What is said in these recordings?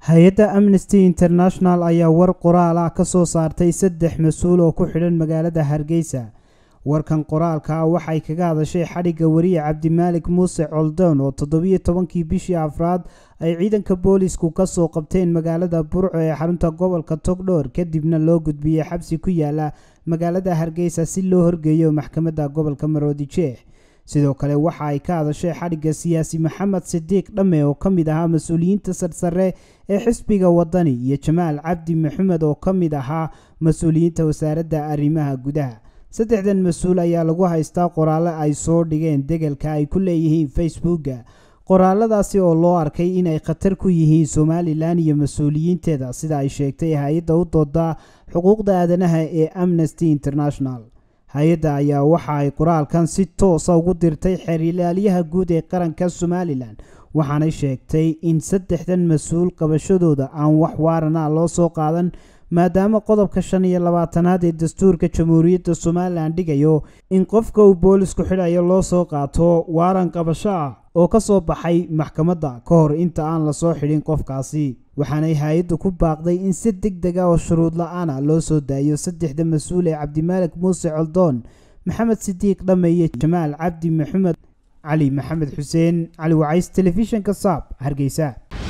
hay-adda amnesty international ayaa war qoraal ah ka soo saartay saddex mas-uul oo ku xidhan magaalada hargeysa warkan qoraalka ah waxay kaga hadashay xadhigga wariye cabdimaalik muuse coldoon oo toddobiyo tobankii bishii afraad ay ciidanka boolisku kasoo qabteen magaalada burco ee xarunta gobolka togdhoor kadibna loo gudbiyey xabsi ku yaala magaalada hargeysa si loo horgeeyo maxkamadda gobolka maroodijeex sidoo kale waxa ay ka hadashay xadhigga siyaasi maxamed sidiiq dhamme oo ka mid ahaa mas-uuliyiinta sarsare ee xisbiga wadani iyo jamaal cabdi maxamed oo ka mid ahaa mas-uuliyiinta wasaaradda arrimaha gudaha saddexdan mas-uul ayaa lagu haystaa qoraallo ay soo dhigeen degalka ay ku leeyihiin facebooka qoraaladaasi oo loo arkay inay khatar ku yihiin somalilan iyo mas-uuliyiinteeda sida ay sheegtay hay-adda u dooda xuquuqda aadanaha ee amnesty international hay-adda ayaa waxa ay qoraalkan si toosa ugu dirtay xeerilaalyaha guud ee qaranka somalilan waxaanay sheegtay in saddexdan mas-uul qabashadooda aan wax waarana loo soo qaadan maadaama qodobka shan iyo labaatanaad ee dastuurka jamhuuriyadda somalilan dhigayo in qofka uu boolisku xidhayo loo soo qaato waaran qabasho ah oo ka soo baxay maxkamadda ka hor inta aan lasoo xidhin qofkaasi waxaanay hay-addu ku baaqday in si deg deg a oo shuruud la-aana loo soo daayo saddexda mas-uul ee cabdimaalik muuse coldoon maxamed sidiiq dhamme iyo jamaal cabdi maxamed cali maxamed xuseen cali wacays telefishinka saab hargeysa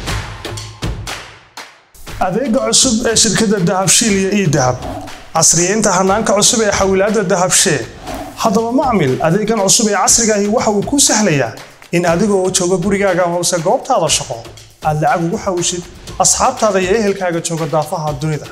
adeega cusub ee shirkadda dahabshiil iyo ii dahab casriyeynta hanaanka cusub ee xawilaadda dahabshee haddaba macmil adeegan cusub ee casrigaahi waxa uu kuu sahlayaa in adigoo jooga gurigaaga hoose goobtaada shaqo aad lacag ugu xawshid asxaabtaada iyo ehelkaaga jooga daafaha dunida